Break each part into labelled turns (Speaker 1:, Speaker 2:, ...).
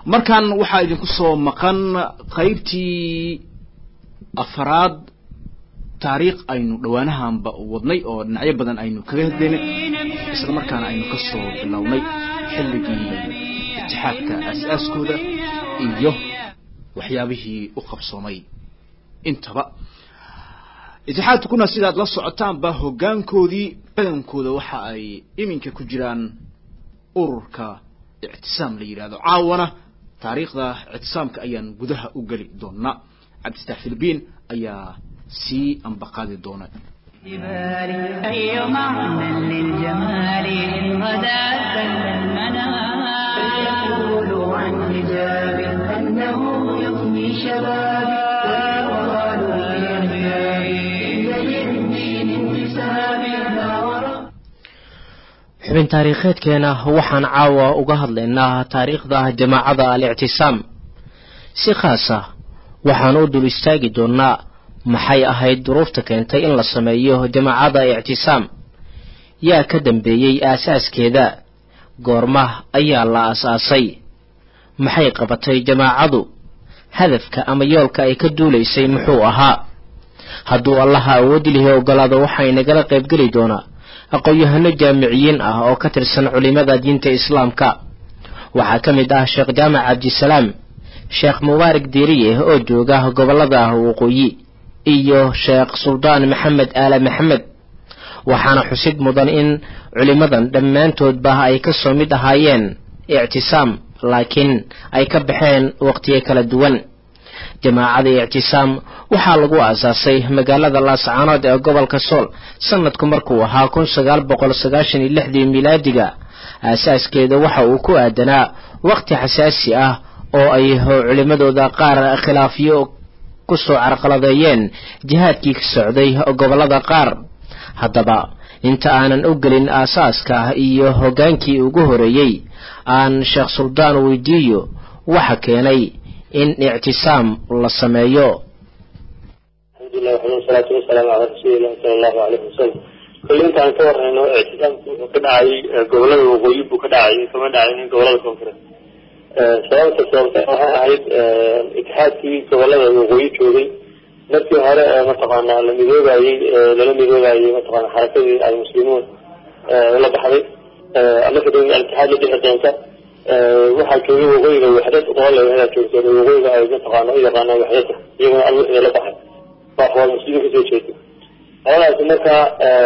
Speaker 1: markan waxaa idinku soo maqan qaybtii afaraad taariikh aynu dhowaanahanba wadnay oo dhinacyo badan aynu kaga hadlaynay isla markaana aynu ka soo bilownay xilligii itixaadka aas-aaskooda iyo waxyaabihii u qabsoomay intaba itixaadkuna sidaad la socotaanba hoggaankoodii badankooda waxa ay iminka ku jiraan ururka ictisaam la yidhahdo caawana taariikhda ictisaamka ayaan gudaha u geli doonaa cabdistax filibiin ayaa sii ambaqaadi doona
Speaker 2: أي معنى للجمال إن غدا سل المنام فليقولوا عن حجاب أنه يفني شبابي ويقالوا لأحبابي إن للدين انتسابي لا وراء
Speaker 3: xubin taariikheedkeena waxaan caawa uga hadlaynaa taariikhda jamaacada al-ictisaam si khaas ah waxaan u dul istaagi doonnaa maxay ahayd duruufta keentay in la sameeyo jamaacada ictisaam yaa ka dambeeyey aasaaskeeda goorma ayaa la aas-aasay maxay qabatay jamaacadu hadafka ama yoolka ay ka duulaysay muxuu ahaa hadduu allaha awoodi lihi ogolaado waxay nagala qaybgeli doonaa aqoon-yahano jaamiciyiin ah oo ka tirsan culimada diinta islaamka waxaa ka mid ah sheekh jaamac cabdisalaam sheekh mubaarak diiriye oo jooga gobollada waqooyi iyo sheekh suldaan maxamed aale maxamed waxaana xusid mudan in culimmadan dhammaantoodba ay ka soo mid ahaayeen ictisaam laakiin ay ka baxeen waqtiyo kala duwan jamaacada ictisaam waxaa lagu aasaasay magaalada laascaanood ee gobolka sool sanadku markuu ahaa kun sagaal boqol sagaashan iyo lixdii milaadiga aasaaskeeda waxa uu ku aadanaa waqti xasaasi ah oo ay culimmadooda qaar khilaafyo ku soo carqaladeeyeen jihaadkii ka socday gobollada qaar haddaba inta aanan u gelin aasaaska iyo hoggaankii ugu horeeyey aan sheekh suldaan weydiiyo waxa keenay in ictisaam la sameeyo
Speaker 4: alxamdulilah waxda wasalaatu wasalaamu calaa rasuulillahi sala allahu alayhi wasalam kulli intaan ka warrayno ictisaamku wuxuu ka dhacay gobollada waqooyi buu ka dhacay kama dhacaynin gobollada koonfureed sababta sababta waxay ahayd itixaadkii gobollada waqooyi joogay markii hore mataqaanaa la midoobayey lala midoobayey mataqaana xarakadii almuslimuun la baxday marka dib al-itixaad la dhixi doonta waxaa joogay waqooyiga waxdad oo leeyahay joogta waqooyiga ay mataqaana u yaqaanaan waxdada iyaguna alwixda la baxay waa xwaal muslimiin kasoo jeeda labadaasi markaa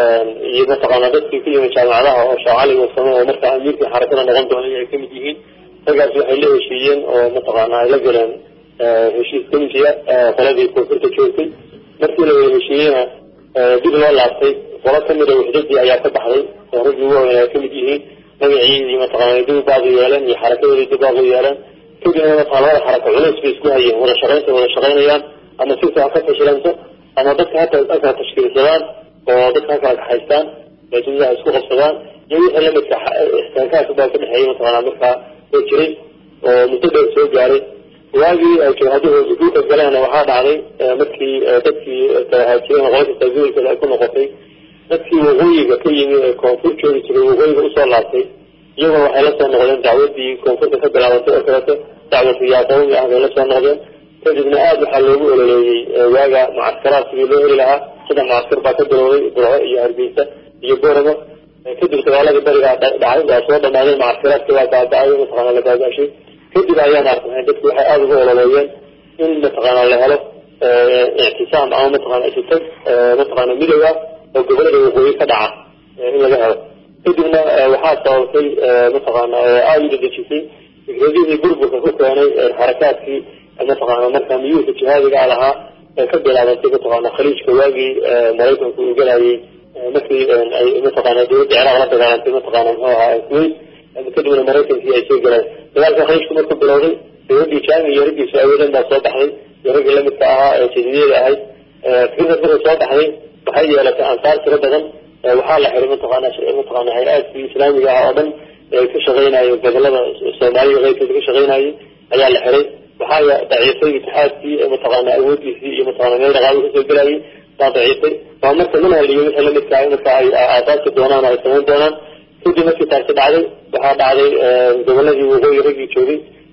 Speaker 4: iyo mataqaana dadkii ku yimid jaamacadaha oo sheekh cali wasamo oo markaa amiirkii xarakada noqon doonay ay kamid yihiin raggaas waxay la heshiiyeen oo mataqaana ay la galeen heshiis kamisiya qoladii koonfurta joogtay markii la wada heshiiyeyna dib loo laabtay qolo kamida waxdadii ayaa ka baxday oo raggii ugu waaweyn ay kamid yihiin magacii iyo mataqaana dib baaqi yeeleen iyo xarakadoodii dib baaqi yeeleen kadibna mataqana labada xaraka culays bay isku hayeen wada shaqaynta wada shaqaynayaan ama sirta ha ka fashilanto ama dadka hata halkaa tashkiilsadaan oo dadka halkaa kaxaystaan eedudaha isku qabsadaan iyo wixii lamidka ixtikaakaas baa ka dhexeeyay mataqaana markaa oo jiray oo muddo dheer soo gaaray waagii ay jabhaduhu dhulka galeen waxaa dhacday markii dadkii haajireen qola kasta gobolkeeda ay ku noqotay dadkii waqooyiga ka yimi ee koonfur joogi jiray waqooyiga usoo laabtay iyaguna waxay la soo noqdeen dacwadii koonfurta ka bilaabatay oo kaleeto dacwatu yaa qawmi ah bay la soo noqdeen kadibna aada waxaa loogu ololeeyey waaga mucaskaraad sidii loo heli lahaa saddex mucaskar baa ka bilowday burco iyo hargeysa iyo boramo kadib dagaaladii barigaa dhacay waa soo dhamaadeen mucaskaraadkii waa baaba-ay mataqaana la baaba-ashay kadib ayaan arkay dadku waxay aada ugu ololeeyeen in mataqaana la helo ictisaam ama mataqana isitag mataqaana midow ah oo gobolada waqooyi ka dhaca in laga helo kadibna waxaa sababtay mataqaana aada u dadejisay fikradihii burburka ku keenay xarakaadkii mataqaana markaa miyuurka jihaadiga a lahaa ee ka bilaabatay mataqaana khaliijka waagii maraykanku uu galayay markii ay mataqaana dowladda ciraaq la dagaalantay mataqaana muxuu ahaa kuwait kadibna maraykankii ay soo galeen dagaalka khaliijku markuu bilowday dowladdii jaami iyo raggiisu awoodan baa soo baxday iyo raggii lamidka ahaa ee jadiidiyada ahayd fikrad markay soo baxday waxay yeelatay ansaar tiro badan waxaa la xiray mataqaana mataqaana hay-aadkii islaamiga ah oo dhan ee ka shaqeynayay gobolada soomaaliya keyrkeeda ka shaqeynayay ayaa la xiray waxaa daciifay itixaadkii mataqaana awoodiisii iyo mataqana meel dhaqaali kasoo gelayay baa daciifay waa marka manhaliyo wixii lamidka marka ay aasaasi doonaan ay samayn doonaan kadib markii taasi dhacday waxaa dhacday goboladii waqooyi raggii joogay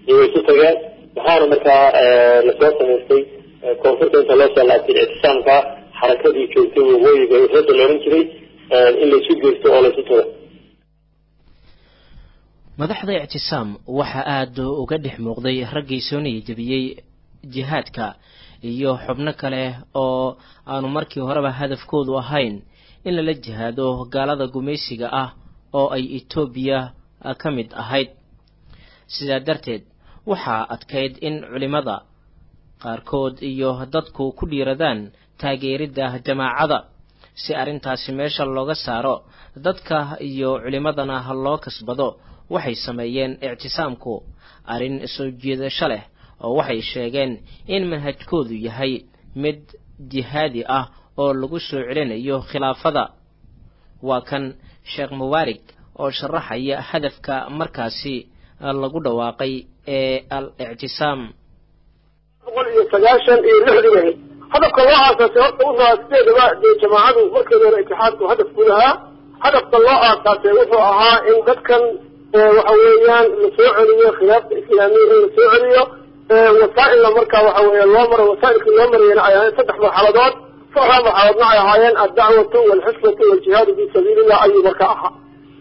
Speaker 4: iyo way isu tageen waxaana markaa lasoo samaystay koonfurta inta loo soo laabtay ictisaamka xarakadii joogtay waqooyiga rada la odhan jiray in laysu geysto oo laysu tago
Speaker 3: madaxda ictisaam waxaa aada uga dhex muuqday raggii soo niyajebiyey jihaadka iyo xubno kale oo aanu markii horeba hadafkoodu ahayn in lala jihaado gaalada gumaysiga ah oo ay etoobiya ka mid ahayd sidaa darteed waxaa adkayd in culimmada qaarkood iyo dadku ku dhiiradaan taageeridda jamaacada si arrintaasi meesha looga saaro dadka iyo culimmadana loo kasbado waxay sameeyeen ictisaamku arrin soo jiidasho leh oo waxay sheegeen in manhajkoodu yahay mid jihaadi ah oo lagu soo celinayo khilaafada waa kan sheekh mubaarig oo sharaxaya hadafka markaasi lagu dhawaaqay ee al ictisaam
Speaker 5: boqol iyo sagaashan iyo lixdiga hadafka loo aasaasay horta wuxuu ahaa sideedaba dee jamaacadu markeeda hore itixaadku hadaf ku lahaa hadafka loo aasaasay wuxuu ahaa in dadkan waxa weeyaan la soo celiyo khilaafta islaamiya in la soo celiyo wasaa'ilna marka waxa weeye loo maro wasaa'ilkii loo marayana ay ahayn saddex marxaladood saddexda marxaladoodna ay ahaayeen addacwatu waalxisbatu waaljihaadu fi sabiilillah ayuu marka ahaa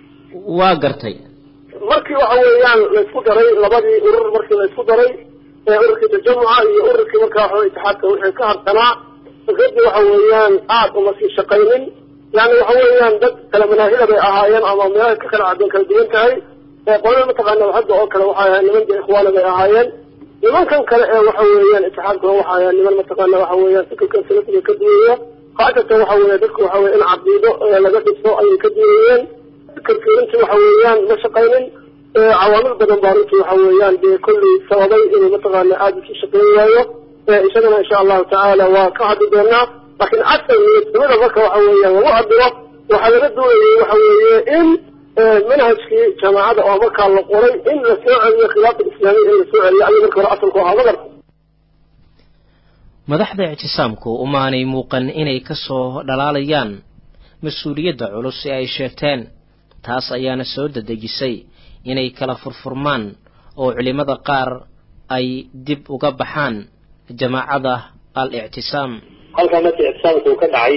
Speaker 3: waa gartay
Speaker 5: markii waxa weeyaan laysku daray labadii urur markii laysku daray ururkii tajamuca iyo ururkii marka waxa itixaadka wixii ka harsanaa fikradii waxa weeyaan aad uma sii shaqaynin yani waxa weeyaan dad kala manaahila bay ahaayeen ama meelaha ka kala cadeen kala duwan tahay qolada mataqaana hadda oo kale waxay ahayen niman dee ikhwaana bay ahaayeen nimankan kale ee waxa weeyaan itixaadka waxa ahayen niman mataqaana waxa weeyaan fikirkan salafiga ka duwaya qaasatan waxa weeye dadku waxa weye in caqiido laga dhiso ayay ka duwayeen fikirkii runtii waxa weeyaan ma shaqaynin cawaamil badan baa runtii waxa weeyaan dee kolley sababay inuu mataqaana aada isu shaqeyn waayo isagana insha allahu tacaala waa ka hadli doonaa laakiin asal niyadsamada marka waxa weeyaan lagu hadlo waxaa laga doonayay waxa weeye in manhajkii jamaacada oo markaa la qoray in la soo celiyo khilaafa islaamiya in la soo celiyo ayuu marka hore asalku ahaa magarta
Speaker 3: madaxda ictisaamku umaanay muuqan inay ka soo dhalaalayaan mas-uuliyadda culus ee ay sheegteen taas ayaana soo dadejisay inay kala furfurmaan oo culimmada qaar ay dib uga baxaan jamaacada al ictisaam
Speaker 4: halkaa markii ictisaamku uu ka dhacay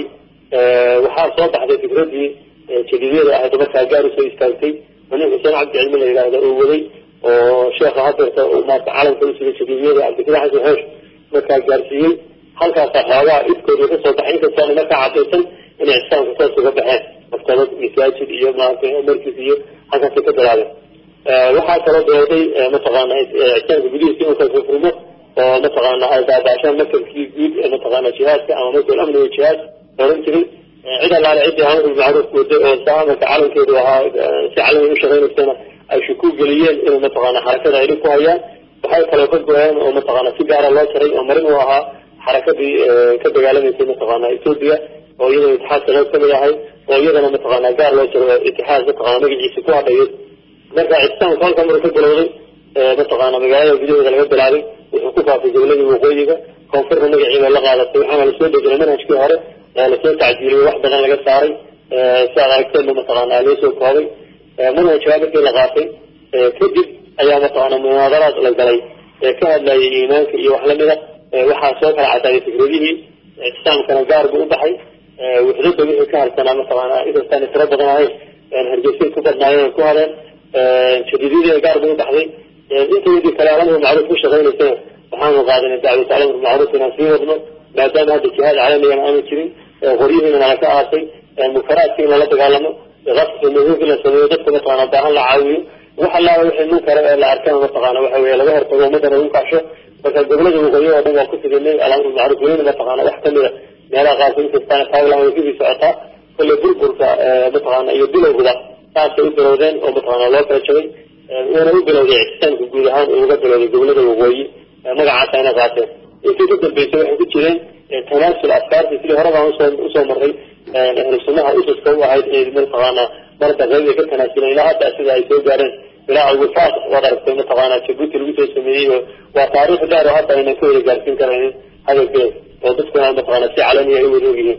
Speaker 4: waxaa soo baxday fikradii jadiidyada ahayd markaa gaar usoo istaagtay oo nin xuseen cabdi cilmi la yidhaahda uu waday oo sheekha hadeerta maarta calanka usiday jadiidyada cabdikada xasan xoosh markaa gaarsiiyey halkaasaa xoogaa ifkooda ka soo baxay inkastoona markaa cadaysan inay ictisaamka toos uga baxeen maktabad masaajid iyo maarata markis iyo halkaasay ka bilaabeen waxaa kaloo dooday mataqaana ictisaamka gudihiisa inuu kala furfurmo oo mataqaana ay daabaashaan markabkii guud ee mataqaana jihaadka ama markal amni wa jihaad oran jiray cid allaale ciddii amr bilmacruuf waday oo saa marka calankeedu ahaa si calami u shaqaynaysana ay shukuu geliyeen inuu mataqaana xarakada ay dhib ku hayaan waxay kaloo ka go-een oo mataqaana si gaara loo jaray oo marin u ahaa xarakadii ka dagaalamaysay mataqaana etoobiya oo iyadana itixaadka qayb kamid ahay oo iyadana mataqaana gaar loo jaro itixaad mataqaana magaciisa ku hadhayay marka ictisaamka halka mara ka bilowday mataqaana magaalada gudaheeda laga bilaabay wuxuu ku faafay goboladii waqooyiga koonfurta magaciiba la qaadatay waxaana lasoo dejinay manhajkii hore lasoo tacdiiliyey wax badan laga saaray si aad aragteenba mataqaana loo soo koobay manhajkaa markii la qaatay kadib ayaa mataqaana munaadaraad la galay ka hadlayay iimaanka iyo wax lamida waxaa soo kala cadaaday fikradihii ictisaamkana gaar buu u baxay wuxdada wixii ka harsanaa mataqaana inkastaan tiro badan ahayn hargeysay ku badnaayeen ku hadeen jadiidyadiina gaar buu u baxday intaydii kale alamru macruuf ku shaqaynaysana waxaanu qaadanay dacwata alamru macruuf inaan sii wadno maadaama hadda jihaad caalamigana aanu jirin qoryihiina nala ka aasay munkaraadka in lala dagaalamo qasfi mahuuf in la sameeyo dadka mataqaana baahan la caawiyo wax allaala wixii munkara ee la arkana mataqaana waxa weeye laga hortago ummadana lagu kacsho marka gobolada waqooyi oo dhan waa ku fidinay alamru macruuf welina mataqaana wax kamida meelaha qaarkood inkastaan taawlan way kusii socotaa kolley burburka mataqaana iyo bilowgaba saasay u bilowdeen oo mataqaana loo kala jabay wuuna u bilowday ictisaamka guud ahaan uu uga bilowday gobolada waqooyi magacaasa ayna qaateen intii ka dambeysay waxay ku jireen tanaasul afkaartii sidii hore baan usoo usoo marray ahlu sunnaha ususka u ahayd inay mataqaana marda qayb ay ka tanaasuleen ilaa hadda sida ay soo gaareen ilaa alwifaaq waad aragtay mataqaana jabuuti lagu soo sameeyey oo waa taariikh dheer oo hadda aynan ka wada gaarsiin karaynin hadalkeeda oo dadkuna mataqaana si calamiya ay wada ogyihiin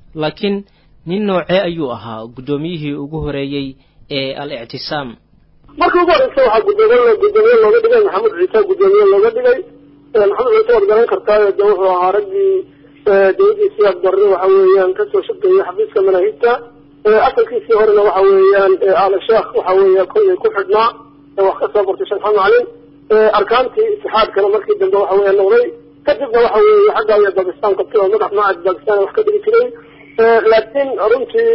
Speaker 3: laakiin nin noocee ayuu ahaa guddoomiyihii ugu horeeyey ee al ictisaam
Speaker 5: markii ugu horeysa waxaa gudoomiye gudoomiye looga dhigay maxamed ciise gudoomiye looga dhigay maxamed ciise waad garan kartaayo de wuxuu ahaa raggii dawladii siyaad barre waxa weeyaan kasoo shaqeeyey xafiiska manaahibta asalkiisii horena waxa weeyaan aala sheekh waxa weeya kollay ku xidhnaa wax ka soo bartay sheekh maxamed macalin arkaantii itixaadkana markii dambe waxa weeya noqday kadibna waxa weeye xagga iyo bakistan qabtay oo madax macad bakistan wax ka dhigi jiray laakiin runtii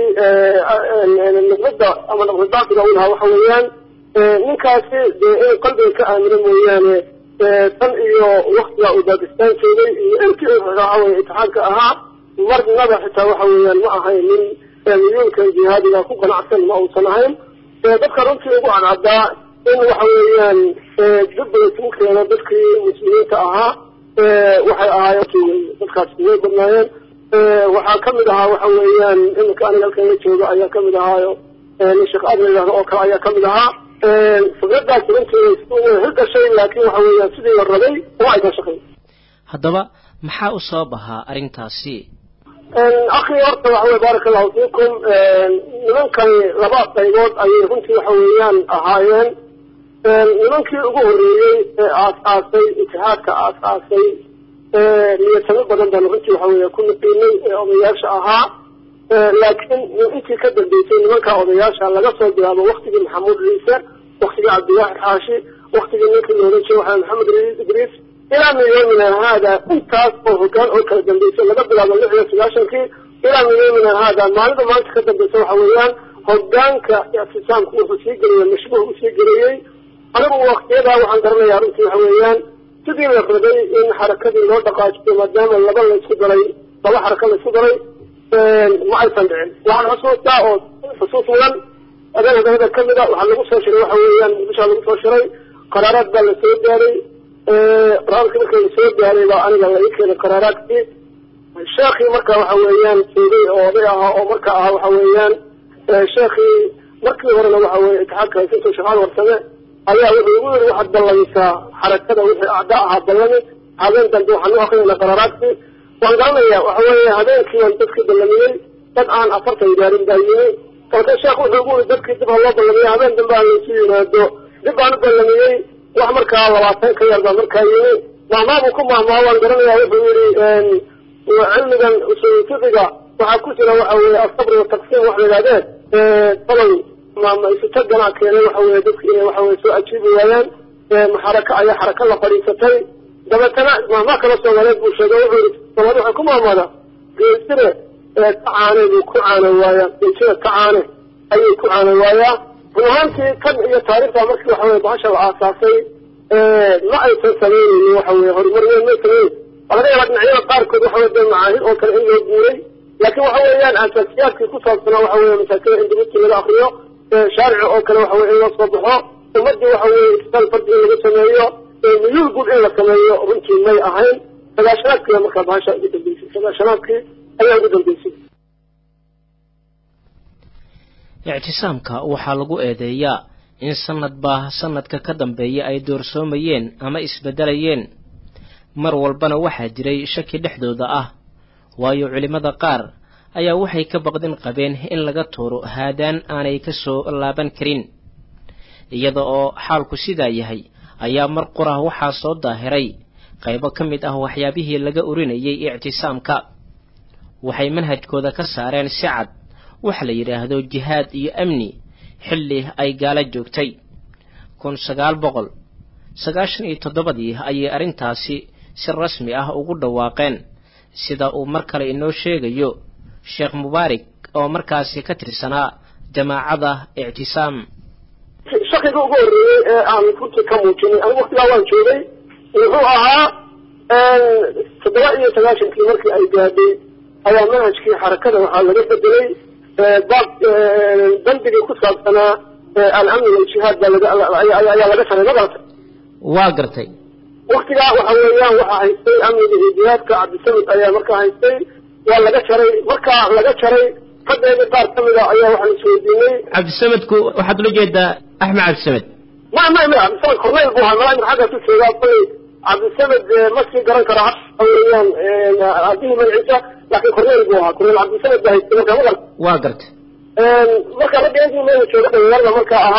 Speaker 5: nuqdada ama nuqdadaasiga u lahaa waxa weeyaan ninkaasi dee inuu qalbiga ka aamino mooyaane tan iyo waktiga uu bakistan joogay iyo intii waxa weye itixaadka ahaa marnaba xitaa waxa weeyaan ma ahayn nin miyuulkan jihaadiga ku qanacsan ma uusan ahayn dadka runtii ugu cadcadaa in waxa weeyaan dibba isugu keeno dadkii muslimiinta ahaa waxay ahaayeen dadkaasi way badnaayeen waxaa kamid ahaa waxa weeyaan iminka aniga halkan la jooga ayaa kamid ahaayo nin sheekh aad la yidhahdo oo kale ayaa kamid ahaa fikradaas runtii hirgashay laakiin waxa weeyaan sidii la rabay uma aysan shaqayn
Speaker 3: haddaba maxaa u sabab ahaa arrintaasi
Speaker 5: akhi horta waxa weye baaraka allahu fiikum nimankani laba qaybood ayay runtii waxa weeyaan ahaayeen nimankii ugu horreeyey ee aas-aasay itixaadka aas-aasay niyatamo badan baan runtii waxa weeye ku naqiinay ee odayaasha ahaa laakiin intii ka dambeysay nimanka odayaasha laga soo bilaabo waktigii maxamuud ciise waktigii cabdiwaaxid xaashi waktigii ninkii loolan jiray waxaa maxamed idriis ilaa min yawmina haada intaas oo hogaan oo kala dambeysay laga bilaabo lix iyo sagaashankii ilaa min yawmina haada maalinta maanta ka dambeysa waxa weeyaan hogaanka ictisaamku wuxuu sii geliyey mashbuuh usii geliyey anigu waktiyadaa waxaan garanayaa runtii waxa weeyaan sidii la rabay in xarakadii loo dhaqaajiyo maadaama laba laysku daray laba xaraka laysku daray ma aysan dhicin waxaan xusuustaa oo xusuus mudan adeen hadanada kamid a waxaa lagu soo shiray waxa weeyaan muqdishaa lagu soo shiray qaraaraad baa lasoo gaaray qaraarkii marka lasoo gaaray baa aniga la ii keenay qaraaraadkii sheekhii marka waxa weeyaan joogay oo oday ahaa oo marka ahaa waxa weeyaan sheekhii markii horena waxa weye itixaadka haysinto shaqaal warsame ayaa wuxuu igu yiri waxaad ballanaysaa xarakada wixii acda ahaa ballami habeen dambe waxaan u akrinayna qaraaraadkii waan garanayaa waxa weeye habeenkii waan dadkii ballamiyey dad aan afartan gaarin baa yimi marka sheekh wuxuu igu yiri dadkii dib ha loo ballamiyo habeen dambe aan laysu yimaado dib baan u ballamiyey wax markaa labaatan ka yar baa markaa yimi mahmaabuu ku mahmaa waan garanayaa wuxuu yidhi cilmigan usul fiqiga waxaa ku jira waxa weeye asabr wataqsiim wax la yidhahdeen dabay maisutagana keenay waxa weye dadki inay waxa weye soo ajiibi waayaan xaraka ayaa xaraka la fadhiisatay dabeetana mahmaa kala soomaaliyeed buu sheegay wuxuu yidhi soomaalida waxay ku mahmada geesire ka caane buu ku caano waayaa geesire ka caane ayuu ku caano waayaa run ahaantii kan iyo taariikhda markii waxa weye bahasha la aasaasay ma aysan samaynaynin waxa weye horumar weyn may samayn waa laga yaabaa dhinacyada qaarkood waxa weye dee macaahid oo kale in loo guuray laakiin waxa weeyaan asaasiyaadkii ku saabsanaa waxa weye masaakida in dibadtii laga akriyo shaarici oo kale waxa weye in loo soo baxo ummadii waxa weye istisaal fardi in laga sameeyo miyuul guud in la sameeyo runtii may ahayn sagaashanaadkiiba markaa bahasha ugu dambeysay sagaashanaadkii ayaa ugu dambeysay
Speaker 3: ictisaamka waxaa lagu eedeeyaa in sanadba sanadka ka dambeeya ay doorsoomayeen ama isbeddelayeen mar walbana waxaa jiray shaki dhexdooda ah waayo culimmada qaar ayaa waxay ka baqdin qabeen in laga tuuro haadaan aanay ka soo laaban karin iyada oo xaalku sidaa yahay ayaa mar qurah waxaa soo daahiray qaybo ka mid ah waxyaabihii laga urinayay ictisaamka waxay manhajkooda ka saareen si cad wax la yidhaahdo jihaad iyo amni xilli ay gaala joogtay kun sagaal boqol sagaashan iyo toddobadii ayay arrintaasi si rasmi ah ugu dhawaaqeen sida uu mar kale inoo sheegayo sheekh mubaarak oo markaasi ka tirsanaa jamaacada ictisaam
Speaker 5: shakiga ugu horreeyey ee aan runtii ka muujinay anigu waktigaa waan joogay wuxuu ahaa toddoba iyo sagaashankii markii ay gaadhay ayaa manhajkii xarakada waxaa laga bedelay baab bandigii ku saabsanaa alamni waljihaad baa ayaa laga saray magarata
Speaker 3: waa gartay
Speaker 5: waktigaa waxa weeyaan waxaa haystay amniga iyo jihaadka cabdisamid ayaa markaa haystay waa laga jaray markaa laga jaray raggeedii qaar ka mida ayaa waxaan isweydiinay
Speaker 3: cabdisamedku waxaad ula jeedaa axmed cabdisamed
Speaker 5: ma ma ma cabdisamed korneyl buu ahaa malaa xaggaas u joogaa kolay cabdisamed ma sii garan kara ha weeyaan aabihii magaciisa laakiin korneyl buu ahaa korneyl cabdisamed baa haystay markaa magarta
Speaker 3: waa gartay
Speaker 5: marka raggeedii meela jooga dhalinyarada markaa ahaa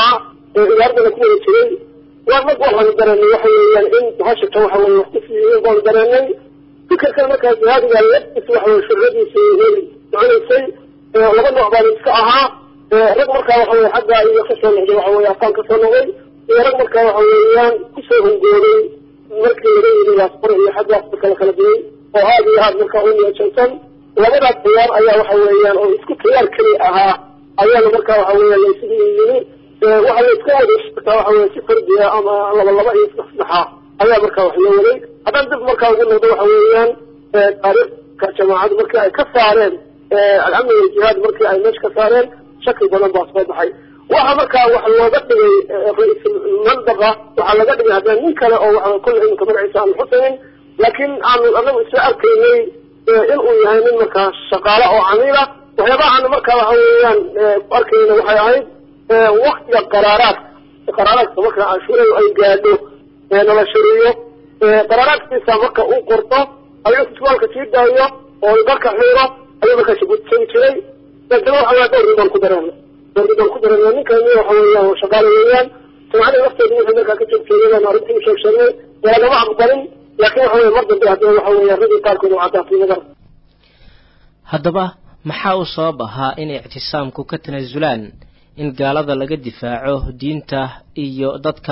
Speaker 5: idaaradana ku wada jiray waa mag waxaanu dareenay waxa weeyaan in bahashatan waxa weye wax ku fiiyin baanu dareenay fikirkan markaa jihaadiga laftiisa waxa weye shurradiisa way soconaysay laba nooc baan iska ahaa rag markaa waxa weye xagga iyo kasoo noqday waxa weye afaan kasoo noqday iyo rag markaa waxa weeyaan kusoo hungooday markii laga yiri laasbaro iyo xaggaas marka la kala digay oo aad iyo aad markaa u niyadsansan labadaas tayaar ayaa waxa weeyaan oo isku tayaar keli ahaa ayaana markaa waxa weeyaan laysugu yimi waxa la iska wada shirtaa waxa weye si fardiya ama laba laba iyo saddex saddexa ayaa markaa wax loo waday haddaan dib markaa ugu noqdo waxa weeyaan taariikhka jamaacadu markii ay ka saareen alcamni waljihaad markii ay meesha ka saareen shaki badan baa soo baxay waxa markaa wax looga dhigay ra-iisul mandaqa waxaa laga dhigay haddana nin kale oo waxa kulle iminka magaciisa aanu xusaynin laakiin aanu anagu isla arkaynay inuu yahay nin markaa shaqaale oo camiila waxyaabaha aanu markaa waxa weeyaan ku arkayna waxay ahayd waktiga qaraaraadka qaraaraadka marka cashuuradu ay gaadho nala shiriyo qaraaraadkiisa marka uu qorto ayuu isbitaalka sii daayo oo marka xiiro ayuu markaa shagudsan jiray daetana waxa weya dhowr baan ku dareena dhowr baan ku dareena ninkani waxa weeyaan shaqaale weeyaan samcada lafteedu wuxuu markaa ka joogteeyay arrintii u sheeg sheegnay lagama aqbalin laakiin waxa weye mar dambe haddana waxa weeya ragii qaarkood u caddaatay madar
Speaker 3: haddaba maxaa u sabab ahaa in ictisaamku ka tanaasulaan in gaalada laga difaaco diinta iyo dadka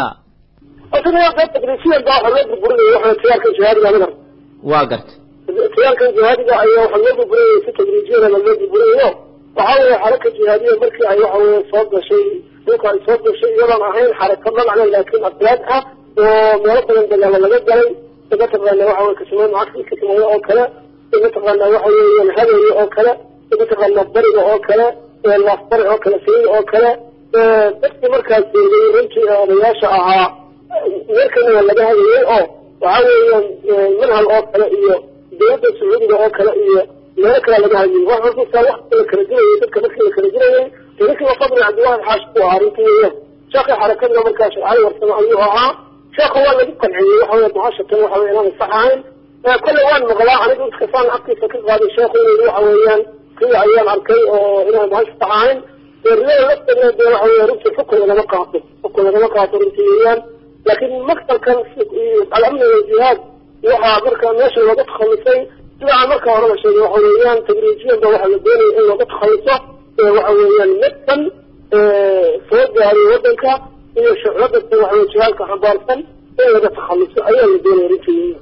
Speaker 5: tadrisiyan baa waxa loo burburinaya waxa tiyaalkan jihaadiga madar
Speaker 3: waa garta
Speaker 5: tiyaalkan jihaadiga ayaa waxa loo burburinaya si tadriijiyana loo burburinayo waxa weeye xaraka jihaadiya markii ay waxa weye soo gashay dhulka ay soo gashay iyadoon ahayn xaraka magacna laakiin afraad ah oo meelo badan dagaalo laga galay mataqaana waxa weye kasmay macagsi kasmayo oo kale mataqaana waxa weeyaan habeeye oo kale mataqaana bariga oo kale laafbari oo kale sayida oo kale dadkii markaas joogay runtii ee odayaasha ahaa meerkana waa laga hadayay oo waxa weeyaan manhal oo kale iyo dawladda sacuudiga oo kale iyo meelo kale laga hadayay wax markuusaa wakti la kala dilayay dadka markii la kala dilayay ninkii fadli cabdiwaahid xaashi ku ahaa runtii weeyaan sheekii xarakadna markaa shircali warsamo ayuu ahaa sheekhu waa lagu qanciyey waxa weye bahashatan waxa weye inaanay sax ahayn kolle waan maqlaa anigu iskasaan afkiisa ka qaaday sheekhu inuu waxa weeyaan kii ayaan arkay oo inaan bahasha sax ahayn riyada lafteedna dee waxa weye runtii xukun lagama qaato xukun lagama qaato runtii weeyaan laakiin maktabkan alamni waljihaad waxaa marka meesha looga takhallusay sida aan marka horeba sheegay waxa weeyaan tadriijiyan ba waxaa la doonaya in looga takhalluso waxa weeyaan midkan soo gaaray waddanka iyo shucladasta waxa weye jihaadka xambaarsan in laga takhalluso ayaa la doonaya runtii weeyaan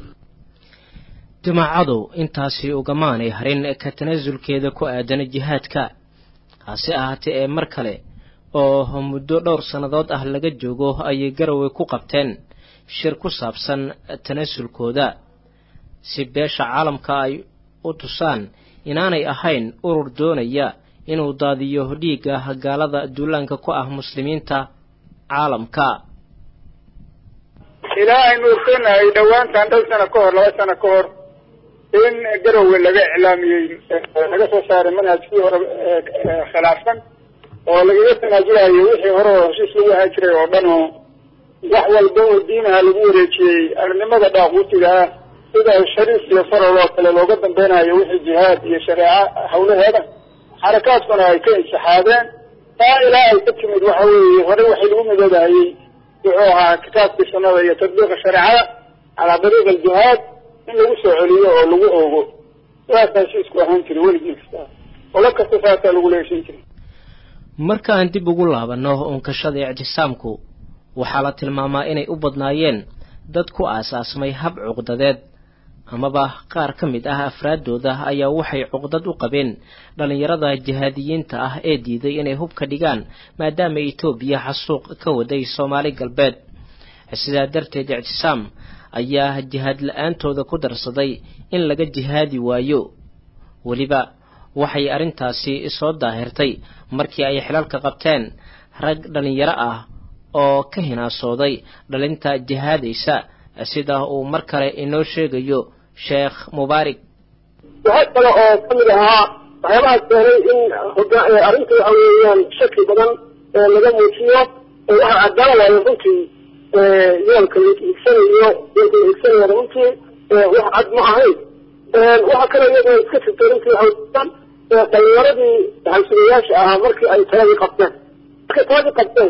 Speaker 3: jamaacadu intaasi ugamaanay harin ka tanaasulkeeda ku aadan jihaadka hase ahaatee ee mar kale oo muddo dhowr sannadood ah laga joogo ayay garowe ku qabteen shir ku saabsan tanaasulkooda si beesha caalamka ay u tusaan inaanay ahayn urur doonaya inuu daadiyo dhiigga gaalada duulaanka ku ah muslimiinta caalamka
Speaker 6: ilaa aynu ogsonahay dhowaantan dhowr sano ka hor laba sano ka hor in garowe laga iclaamiyey laga soo saaray manhajkii hore khilaafsan oo lagaga tanaasulayo wixii hore oo heshiis lagu ahaan jiray oo dhan oo wax walba oo diinaha lagu wareejiyey arnimada dhaaquutiga ah sida shariif iyo farol oo kale looga dambeynayo wixii jihaad iyo shareeco hawlaheeda xarakaadkuna ay ka insixaadeen taa ilaa ay ka timid waxa weeye hore waxay lagu midoobahayey wuxuu ahaa kitaabkii sunnada iyo tadbiiqa shareecada calaa dariiq aljihaad in lagu soo celiyo oo lagu oogo sidaas heshiisku ahaan jiray weligii kasta olo kasta saasaa lagula heshin jiray
Speaker 3: marka aan dib ugu laabanno unkashada ictisaamku waxaa la tilmaamaa inay u badnaayeen dad ku aasaasmay hab cuqdadeed amaba qaar ka mid ah afraaddooda ayaa waxay cuqdad u qabeen dhallinyarada jihaadiyiinta ah ee diiday inay hub ka dhigaan maadaama etoobiya xasuuq ka waday soomaali galbeed sidaa darteed ictisaam ayaa jihaad la-aantooda ku darsaday in laga jihaadi waayo weliba waxay arrintaasi soo daahirtay markii ay xilalka qabteen rag dhallinyaro ah oo ka hinaasooday dhalinta jihaadaysa sida uu mar kale inoo sheegayo sheekh mubaarig
Speaker 5: waxaa kale oo kamid ahaa waxyaabaha keenay in arrinta waxa weeyaan shaki badan laga muujiyo waxaa cadaan waayo runtii yoolka la iigsanayo yoolka la iigsanayo runtii wax cad ma ahayn waxaa kale iyadoo iska jirtay runtii waxaa dhallinyaradii halsugayaasha ahaa markii ay taladii qabteen markay taadi qabteen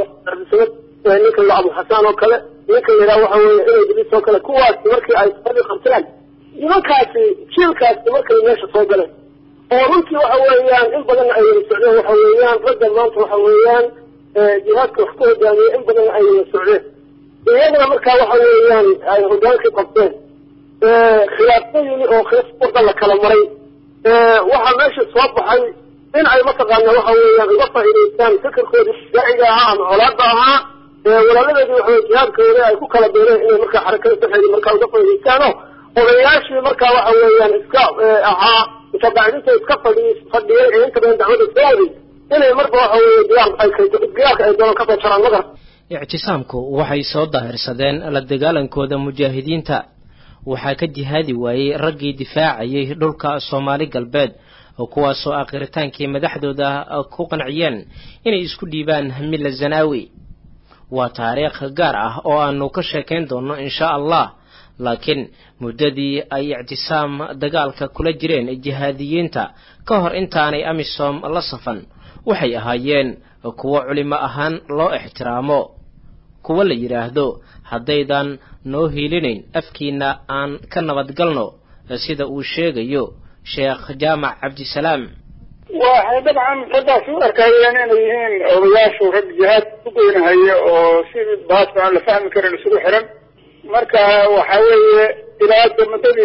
Speaker 5: ninka la abu xasaan oo kale ninka la yidhaha waxa weeye inay iblis oo kale kuwaasi markii ay taadi qabteen nimankaasi jiilkaasi markay meesha soo galeen oo runtii waxa weeyaan in badanna ay wada socdeen waxa weeyaan ragga maanta waxa weeyaan jihaadka wax ku hogaamiyey in badanna ay wada socdeen iyagana markaa waxa weeyaan ay hogaankii qabteen khilaafooyin oo khilaaf wada la kala maray waxaa meesha soo baxay in ay mataqaana waxa weeyaan uga faa'iidaystaan fikirkoodii daaciga ahaa ama colaada ahaa walaaladeedii waxa weye jihaadkooda ay ku kala beereen inay markaa xarakada saxeedi markaa uga faa'iidaystaano odayaashii markaa waxa weeyaan iska ahaa mutabacidinta iska fadhi fadhiyay ee inta badan dacwada soo waday inay marba waxa weeye diyaar ay diyaarka ay doonaan kasoo jaraan magar
Speaker 3: ictisaamku waxay soo daahirsadeen la dagaalankooda mujaahidiinta waxaa ka jihaadi waayey raggii difaacayay dhulka soomaali galbeed oo kuwaasoo aakhritaankii madaxdooda ku qanciyeen inay isku dhiibaan milla zanaawi waa taariikh gaar ah oo aanu ka sheekayn doonno insha allah laakiin muddadii ay ictisaam dagaalka kula jireen jihaadiyiinta ka hor intaanay amisom la safan waxay ahaayeen kuwo culimo ahaan loo ixtiraamo kuwo la yidhaahdo haddaydan noo hiilinayn afkiinna aan ka nabadgalno sida uu sheegayo sheekh jaamac cabdisalaam
Speaker 6: waxay dabcan raggaas u arkayeen inay yihiin odayaashu rag jihaad ku goynahaya oo si baas aan la fahmi karin isugu xiran marka waxa weeye ilaa muddadii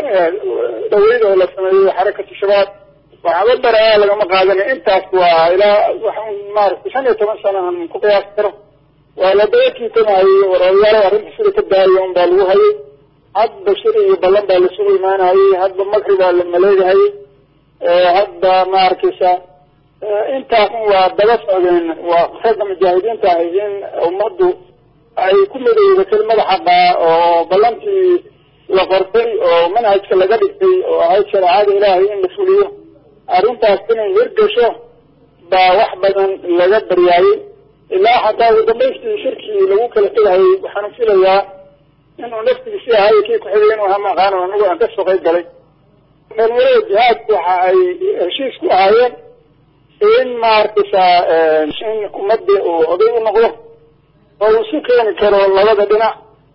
Speaker 6: dhaweyd oo la sameeyey xarakatu shabaab waxba daraa lagama qaadana intaas waa ilaa wax maaragtay shan iyo toban sana aan ku qiyaasi karo waa la daba kiitanayay war odayaalo arrinta sida ka daaya un baa lagu hayay hadba shir iyo ballan baa lasugu imaanayay hadba makri baa la maleegahayay hadda ma arkaysa intaas waa daba socdeen waa ragga mujaahidiinta ahay in ummaddu ay ku midowda kelimada xaqaa oo ballantii la qortay oo manhajka laga dhigtay oo ahayd shareecada ilaahay in la fuliyo arrintaas inay hirgasho baa wax badan laga baryaayey ilaa xataa ugu dambaystii shirkii lagu kala tegahayay waxaan filayaa inuu naftigiisi ahay kii ku-xigay inuu ahaa maqaano anigu aan kasoo qayb galay dhalinyarada jihaadku waxa ay heshiis ku ahaayeen in maarkaysa in ummadii uu oday u noqdo oo uu isu keeni karo labada dhinac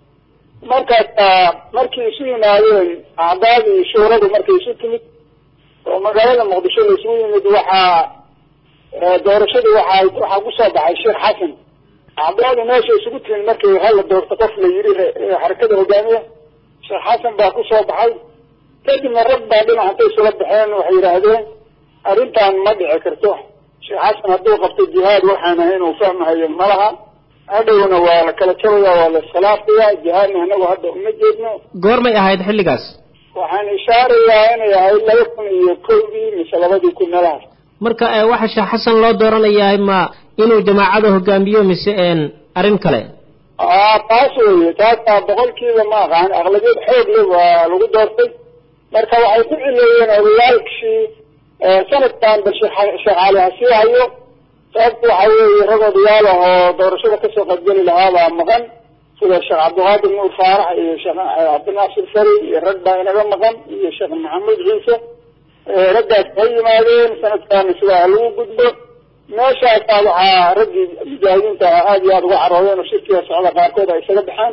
Speaker 6: markaasa markii isu yimaadeen acdaadii shuuradu markay isu timid oo magaalada muqdisho la isugu yimid waxaa doorashadii waxaa waxaa kusoo baxay sheekh xasan acdaadii meesha isugu timid markii hala doorto qof la yidhi xarakada hogaamiya sheekh xasan baa kusoo baxay kadibna rag baa dhinac intay isula baxeen waxay yidhaahdeen arrintan ma dhici karto sheekh xasan hadduu qabto jihaad waxaan ahay inuu fahmahayo malaha hadhowna waa la kala jabaya waa la iskhilaafaya jihaadna anagu hadda uma jeedno
Speaker 3: goormay ahayd xilligaas
Speaker 6: waxaan ishaarayaa inay ahayd laba kun iyo kowdii mise labadii kun meelahaas
Speaker 3: marka waxa sheekh xasan loo dooranayaa ma inuu jamaacada hogaamiyo mise arrin kale
Speaker 6: a taas weye taasaa boqolkiiba ma aqaan aqlabiyad xoog le waa lagu doortay marka waxay ku cileeyeen odayaalkii sanadkan bal sheekh cali hasii hayo sababta waxa weeye rag odayaal ah oo doorashada kasoo qaybgeli lahaabaa maqan sida sheekh cabdiqaadir nuur faarax iyo sheekh cabdinaasir fari iyo rag baa inaga maqan iyo sheekh maxamuud ciise raggaas ha yimaadeen sanadkan sidaa lagu gudbo meeshaasaa waxaa raggii mujaahidiinta ah aada iyo aada uga caroodeen oo shirkiga socda qaarkood ay isaga baxaan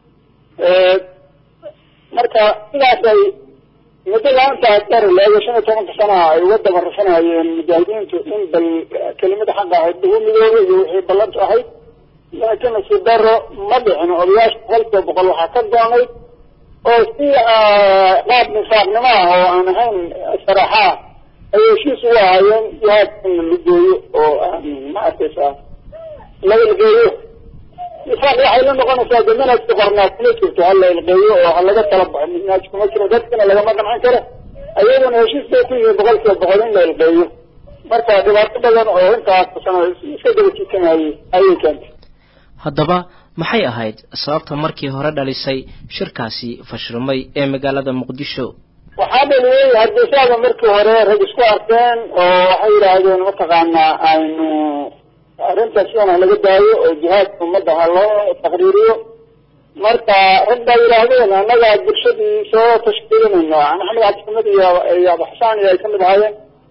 Speaker 6: marka sidaas ay muddo laantaas dar leego shan iyo tobanka sanaha ay uga daba rafanayeen mujaahidiintu in bal kelimada xaqa ahayd lagu midoobo iyo wixii ballantu ahayd laakiin nasiib daro ma dhicin odayaasha boqolkiiba boqol waxaa ka doonayd oo si qaab nifaaqnimo ah oo aan ahayn saraaxa ah ay heshiis ugu ahaayeen jihaadka in la geeyo oo ma arkaysa la ilgeeyo nifaaq waxay la noqonaysaa de manhajka qornaa kuma jirto ha la ilgeeyo oo ha laga tala baxo manhaj kuma jiro dadkina lagama qancin karo ayaguna heshiis bay ku yihiin boqolkiiba boqol in la ilgeeyo marka dhibaato badan oo intaas sano iska daba jiitanayay ayay keentay
Speaker 3: haddaba maxay ahayd sababta markii hore dhalisay shirkaasi fashilmay ee magaalada muqdisho
Speaker 6: waxaa dhaliyey hargeysaada markii hore rag isku arkeen oo waxay yidhaahdeen mataqaanaa aynu arrintaas sidan ha laga daayo oo jihaadka ummadda ha loo taqriiriyo marka rag baa yidhaahdeen annaga bulshadii soo tashkiilinayno maxamed cabdisamad iyo iyo abu xasaan iyo ay kamid ahaayeen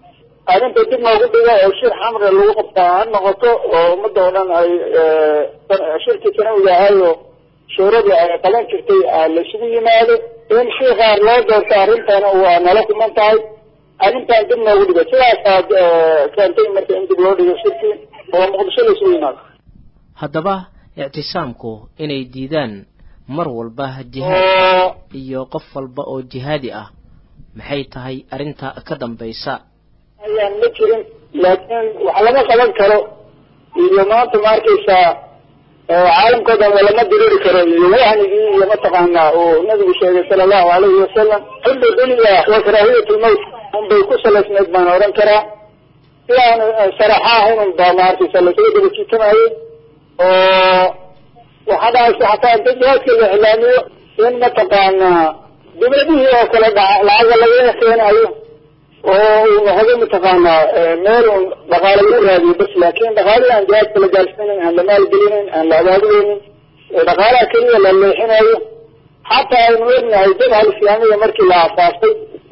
Speaker 6: arrinta dib noogu dhiga oo shir xamre lagu qabtaa ha noqoto oo ummadda oo dhan ay shirkii sanawiga ahaayo shuuradii ay qaban jirtay laisugu yimaado in shiikaar loo doorto arrintana waa nala kuman tahay arrintan dib noogu dhiga sidaasaad keentay marka in dib loo dhigo shirkii oo muqdisho laisugu yimaado
Speaker 3: haddaba ictisaamku inay diidaan mar walba jihaad iyo qof walba oo jihaadi ah maxay tahay arrinta ka dambaysa
Speaker 6: ayaan ma jirin laakiin wax lama qaban karo iyo maanta ma arkaysaa caalamkao dhan lama diriri karo iyo wahnigii iyo mataqaanaa uu nabigu sheegay sala allahu alayhi wasalam xubbu dunya wa karaahiyat lmowt unbay ku salaysnayd baan odhan karaa si aan saraxa ahayn unba ma arkaysa lasaga daba jiitamayay oo waxaa dhacaysa xataa inta jihaadka la iclaamiyo in mataqaanaa dibadihii oo kale dhaca lacaga lagaga keenayo oo uu noqdo mataqaanaa meel un dhaqaale lagu raadiyo bas laakin dhaqaalihii aan jihaadka la gaarsiinayn aan la maalgelinayn aan la abaabuleynin dhaqaalaha keliya la leexinayo xataa aynu ognahay jabha alislaamiya markii la asaasay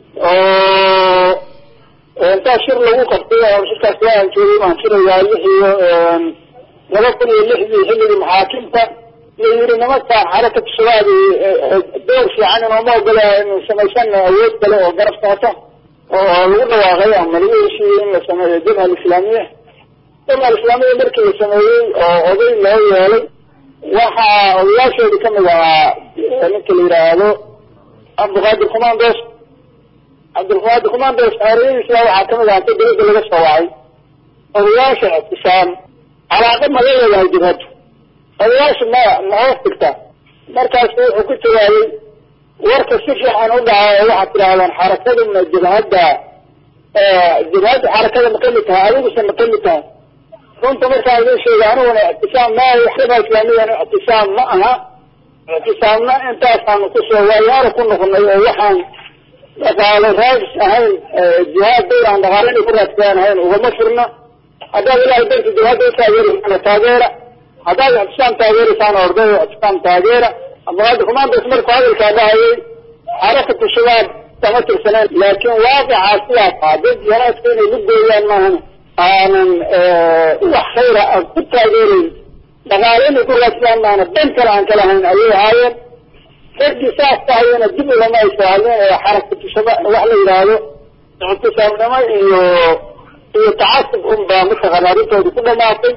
Speaker 6: oo intaa shir lagu qabtay oo shirkaas waa aan joogay baan jirayaa lix iyo laba kun iyo lixdii xilligii maxaakimta iyo yiri nimanka xarakatu shabaab door fiican inooma ogola inu samaysana awood kale oo garab socota oo lagu dhawaaqay ama lagu heshiiyey in la sameeyo jabha alislaamiya jabha alislaamiya markii la sameeyey oo oday loo yeelay waxaa odayaasheedi kamid ahaa ninka la yidhaahdo cabdiqaadir commandos cabdilqaadir commandos xeeriyadiisa waxaa kamid ahaa inta dawladda laga soo wacay odayaasha ictisaam calaaqa maga leedahay jabhadda odayaasha ma ma hoos dhigta markaasu wuxuu ku jawaabay warka si fiican u dhaca oo waxaad tidhahdaan xarakaduna jabhadda jabhadda xarakada ma kamid tahay adiguse ma kamid tahay runta markaan idin sheegay aniguna ictisaam ma jabha islaamiyana ictisaam ma aha ictisaamna intaasaanu kusoo waayaaro ku noqonay oo waxaan dhaqaalo raadis ahayn jihaad dawr aan dhaqaalo inay ku raadsadaan ahayn ugama furna haddaad ilahay darti jabhadda u taageeraysaan taageera haddaad ictisaam taageeraysaan orday ictisaam taageera abdiqaadir commandos markuu hadalkaa dhahayay xarakatu shabaab kama tirsaneen laakiin waaqicaa sidaas ah dad jihaaska inay lu gooyaan maahan aanan wax khayra aan ku taageerayn dhaqaalo inay ku raadsadaan maahana dan kale aan kala hayn ayay ahaayeen raggii saas tahayana dib ulama ay soo hadleen ee xarakatu shabaab wax la yidhaahdo ictisaamnimo iyo iyo tacasub unbaa mataqaana arrintooda ku dhamaatay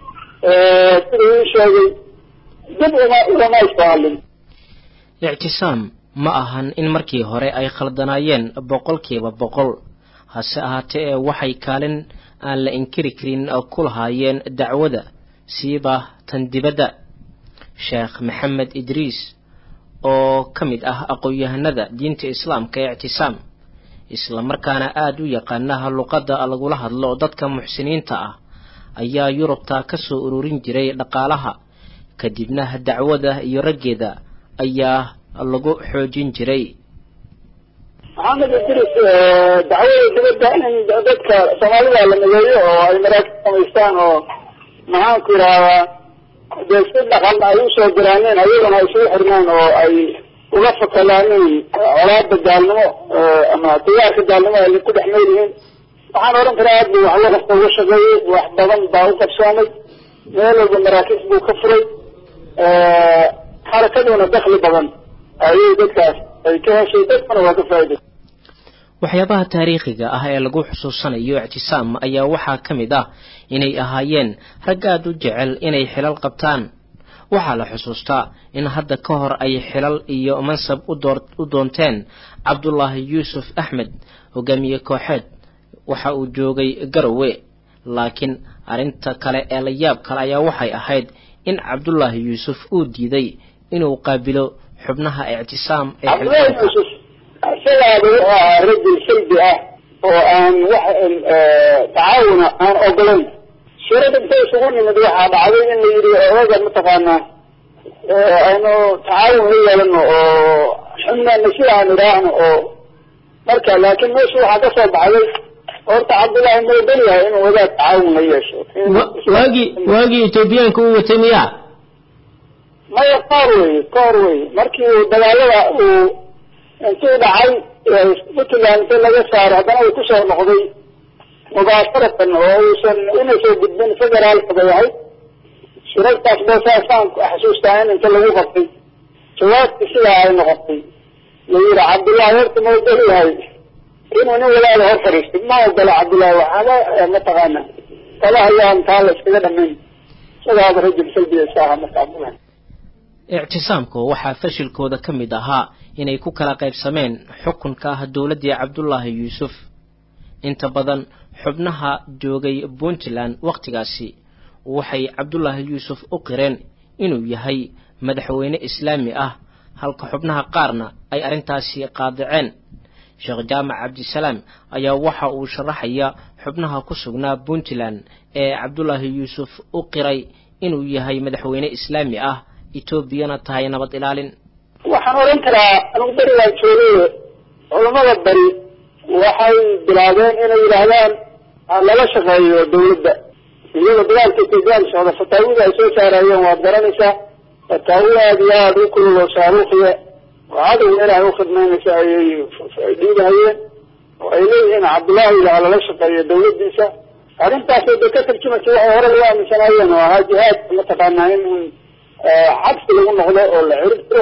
Speaker 6: sida ii sheegay dib uma ulama ay soo hadlin
Speaker 3: ictisaam ma ahan in markii hore ay khaldanaayeen boqolkiiba boqol hase ahaatee ee waxay kaalin aan la inkiri karin ku lahaayeen dacwada siiba tan dibadda sheekh maxamed idriis oo ka mid ah aqoon-yahanada diinta islaamka ee ictisaam islamarkaana aada u yaqaanaha luqadda lagula hadlo dadka muxsiniinta ah ayaa yurubta ka soo ururin jiray dhaqaalaha kadibna dacwada iyo raggeeda ayaa lagu xoojin jiray
Speaker 6: maxamed idris dacwada dibadda in dadka soomaalida la mideeyo oo ay maraakib samaystaan oo maxaanku yidhahdaa dee si dhaqan ay usoo garaaneen ayagana ay isugu xirnaan oo ay uga fakadaaneen colaada gaalnimo ama digaarka gaalnimo ay ku dhex nool yihiin waxaan odhan karaa aad buu waxwo kasta uga shaqeeyey wax badan baa u qabsoomay meel walba maraakiis buu ka furay xarakaduna dakli badan ayay dadkaas ay ka heshay dadkuna waa ka faa'iday
Speaker 3: waxyaabaha taariikhiga ah ee lagu xusuusanayo ictisaam ayaa waxaa ka mid ah inay ahaayeen rag aada u jecel inay xilal qabtaan waxaa la xusuustaa in hadda ka hor ay xilal iyo mansab u doonteen cabdulaahi yuusuf axmed hogaamiye kooxeed waxa uu joogay garowe laakiin arrinta kale ee la yaab kale ayaa waxay ahayd in cabdulaahi yuusuf uu diiday inuu qaabilo xubnaha ictisaam ee
Speaker 6: cabdullaahi yuusuf isagaaba wuxuu ahaa rajul salbi ah oo aan wax tacaawuna aan ogolayn shirada inta isugu nimid waxaa dhacday in la yidhi odaga mataqaanaa aynu tacaawun la yeelano oo xubnaana sida aan idhaahno oo marka laakiin meesha waxaa ka soo baxday horta cabdullaahi ma ogol yahay inuu wadaad tacaawun la yeesho
Speaker 3: waagii waagii etoobiyaanka uu watay miyaa
Speaker 6: maya koor weye koor weye markii uu dagaalada uu intuu dhacay puntland inta laga saaro haddana uu kusoo noqday mubaasharatan oo uusan una soo gudbin federaalka bay ahayd shirarkaas ba saasaan xasuustaa in inta lagu qabtay jawaabti sidaa ay noqotay la yidhi cabdullaahi horta ma ogol yahay inuu nin walaala hor fadhiistay ma ogola cabdullaahi waxaaba mataqaana talahayaan taa la iskaga dhamayn isagaaba rajul salbiya isa ahaa marka cabdullahi
Speaker 3: ictisaamku waxaa fashilkooda ka mid ahaa inay ku kala qaybsameen xukunka ah dowladdii cabdullaahi yuusuf inta badan xubnaha joogay puntland wakhtigaasi waxay cabdullaahi yuusuf u qireen inuu yahay madaxweyne islaami ah halka xubnaha qaarna ay arrintaasi qaadaceen sheekh jaamac cabdisalaam ayaa waxa uu sharaxaya xubnaha ku sugnaa puntland ee cabdullaahi yuusuf u qiray inuu yahay madaxweyne islaami ah etoobiyana tahay nabad ilaalin
Speaker 6: waxaan odhan karaa anugu berigaan joogay culamada beri waxay bilaabeen inay yidhaahdaan lala shaqeeyo dawladda iyagoo dagaalka ethoobiyan socda fataawida ay soo saarayeen waad garanaysaa fataawi aada iyo aada u kulul oo shaaruukiya oo cadowga ilaahay ukhidmaynaysa ayay dhiibahayeen oo ay leeyihiin cabdullaahi ilaha lala shaqeeyo dawladdiisa arrintaasay bay ka tarjumaysa waxay hore lagu aaminsanaayeen oo ahaa jihaadka mataqaanaa in cabsi lagu noqdo oo la cirib tiro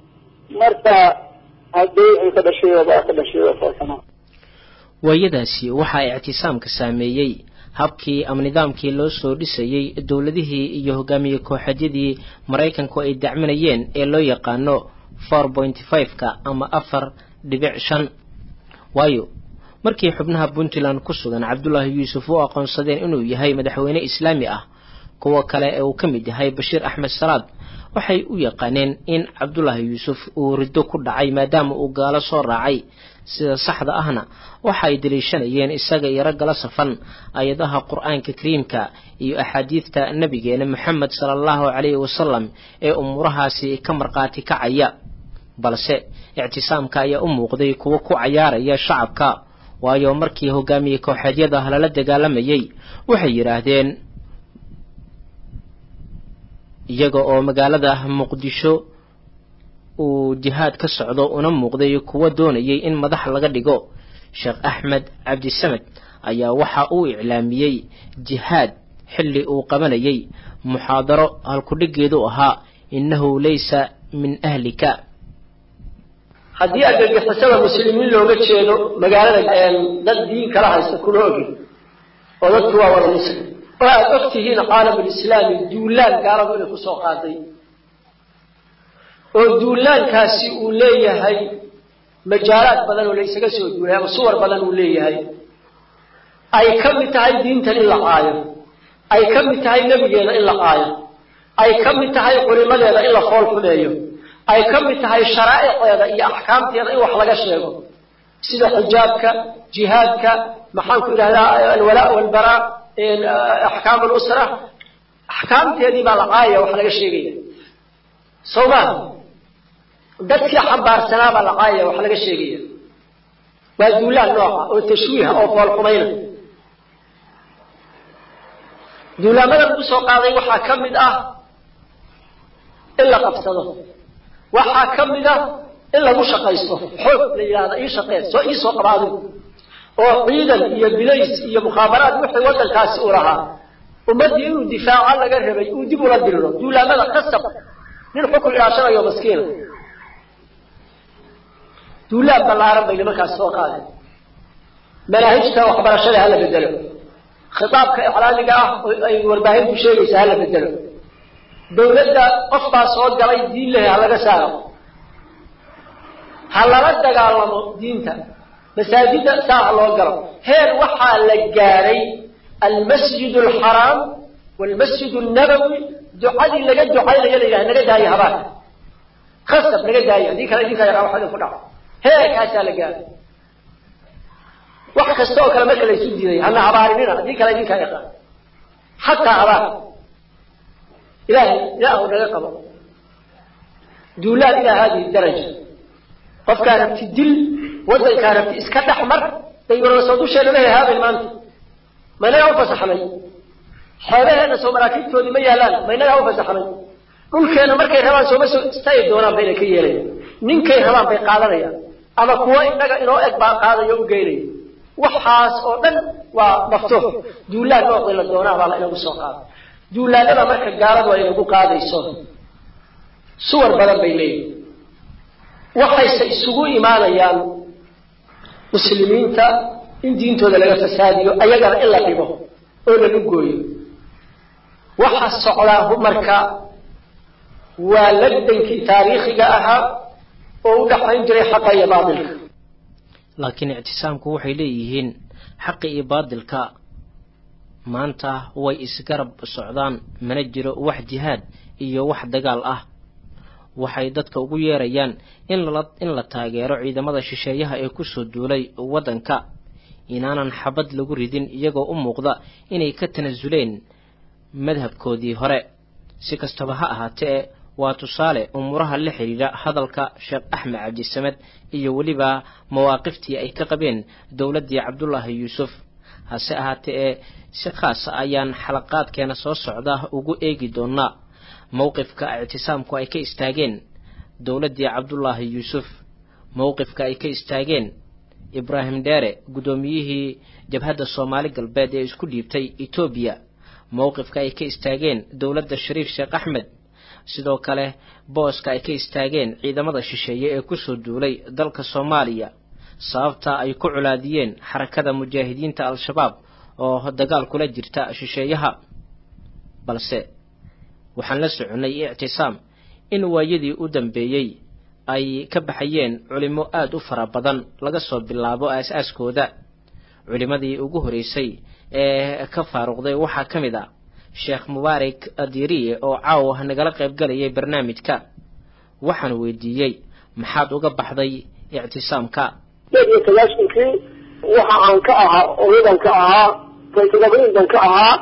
Speaker 6: marka haddii wixii ka dhashay baa ka dhashay faasana
Speaker 3: waayadaasi waxaa ictisaamka saameeyey habkii ama nidaamkii loo soo dhisayey dowladihii iyo hogaamiye kooxeedyadii maraykanku ay dacminayeen ee loo yaqaano four pointy five-ka ama afar dhibic shan waayo markii xubnaha puntland ku sugan cabdullaahi yuusuf u aqoonsadeen inuu yahay madaxweyne islaami ah kuwa kale ee uu ka mid yahay bashiir axmed salaad waxay u yaqaaneen in cabdullaahi yuusuf uu riddo ku dhacay maadaama uu gaalo soo raacay sida saxda ahna waxa ay daliishanayeen isaga iyo raggala safan ayadaha qur-aanka kariimka iyo axaadiidta nabigeena moxamed sala allahu calayhi wasalam ee umuurahaasi ka markhaati kacaya balse ictisaamka ayaa u muuqday kuwo ku cayaaraya shacabka waayo markii hogaamiye kooxeedyada lala dagaalamayay waxay yidhaahdeen iyaga oo magaalada muqdisho uu jihaad ka socdo una muuqday kuwa doonayay in madax laga dhigo sheekh axmed cabdisamed ayaa waxa uu iclaamiyey jihaad xilli uu qabanayay muxaadaro halkudhigeedu ahaa innahu laysa min ahlika
Speaker 7: haddii argagixisada muslimiin looga jeedo magaalada dad diin kala haysta kuna ogi oo dadku waa wada muslim oo aad og tihiin caalamulislaami duulaan gaaladu inay kusoo qaaday oo duulaankaasi uu leeyahay majaalaad badan oo la isaga soo duulay ama suwar badan uu leeyahay ay ka mid tahay diintan in la caayo ay ka mid tahay nebigeeda in la caayo ay ka mid tahay culimadeeda in la fool xumeeyo ay ka mid tahay sharaa'iceeda iyo axkaamteeda in wax laga sheego sida xijaabka jihaadka maxaanku idhahdaa alwalaa walbaraa axkaam alusra axkaamteedii baa la caayaya wax laga sheegaya soo maa dadkii xambaarsanaa baa la caayaya wax laga sheegaya waa duulaan nooca oo tashwiiha oo foolxumayna duulaamada lagu soo qaaday waxaa ka mid ah in la qabsado waxaa ka mid ah in lagu shaqaysto xoog la yidhahda ii shaqee soo ii soo qabaado oo ciidan iyo bilays iyo mukhaabaraad wixii waddankaasi u lahaa ummaddii inuu difaaco laga rabay uu dib ula diriro duulaamada qasab nin xukun ilaashanayo maskiina duulaan ballaaran bay nimankaas soo qaadeen manaahijta waxbarashada hala bedelo khitaabka iclaamiga ah oo ay warbaahintu sheegaysa hala bedelo dawladda qof baa soo galay diin lehe ha laga saaro ha lala dagaalamo diinta masaajida saa ha loo galo heer waxaa la gaadhay almasjid alxaraam waalmasjid annabawi ducadii laga ducaynayo la yidhaha naga daayo habaarka khasab naga daayo haddii kale idinka yaqaan wax idinku dhaco heerkaasaa la gaadhay wax kasta oo kale marka la isu diiday hana habaarinina haddii kale idinkaa yaqaan xataa habaar ilahay ilaahu naga qabo duulaan ilaa haadihi daraja qofkaa rabti dil waddankaa rabti iska dhex mar daywarasoo dusheena ma hehaaben maanta ma inagaa u fasaxnay xeebaheena soo maraakiibtoodii ma yaalaan ma inagaa u fasaxnay dhulkeena markay rabaan sooma soo istaayi doonaan ba inay ka yeelayan ninkay rabaan bay qaadanayaan ama kuwo inaga inoo eg baa qaadayo u geynaya waxaas oo dhan waa maftuux duulaan noocii la doonaa baa la inagu soo qaaday duulaanada marka gaaladu ay nagu qaadayso suwar badan bay leeyihin waxayse isugu imaanayaan muslimiinta in diintooda laga fasaadiyo ayagana in la dhibo oo lagu gooyo waxa socdaa marka waa lagdankii taariikhiga ahaa oo u dhaxayn jiray xaqa iyo baatilka
Speaker 3: laakiin ictisaamku waxay leeyihiin xaqi iyo baadilka maanta way isgarab socdaan mana jiro wax jihaad iyo wax dagaal ah waxay dadka ugu yeerayaan in la in la taageero ciidamada shisheeyaha ee kusoo duulay waddanka inaanan xabad lagu ridin iyagoo u muuqda inay ka tanasuleen madhabkoodii hore si kastaba ha ahaatee waa tusaale umuuraha la xidhiidha hadalka sheekh axmed cabdisamed iyo weliba mawaaqiftii ay ka qabeen dowladdii cabdulaahi yuusuf hase ahaatee ee si khaasa ayaan xalaqaadkeena soo socda ugu eegi doonaa mowqifka ictisaamku ay ka istaageen dowladdii cabdulaahi yuusuf mowqifka ay ka istaageen ibraahim dheere guddoomiyihii jabhadda soomaali galbeed ee isku dhiibtay etoobiya mowqifka ay ka istaageen dowladda shariif sheekh axmed sidoo kale booska ay ka istaageen ciidamada shisheeye ee kusoo duulay dalka soomaaliya sababta ay ku culaadiyeen xarakada mujaahidiinta al-shabaab oo dagaal kula jirta shisheeyaha balse waxaan la soconnay ictisaam in waayadii u dambeeyey ay ka baxayeen culimo aada u fara badan laga soo bilaabo aas-aaskooda culimadii ugu horreysay ee ka faaruqday waxaa ka mid a sheekh mubaarak adiriye oo caawa nagala qayb galayay barnaamijka waxaan weydiiyey maxaad uga baxday ictisaamka
Speaker 5: sideed iyo sagaashankii waxa aan ka ahaa odadan ka ahaa raytadabriindan ka ahaa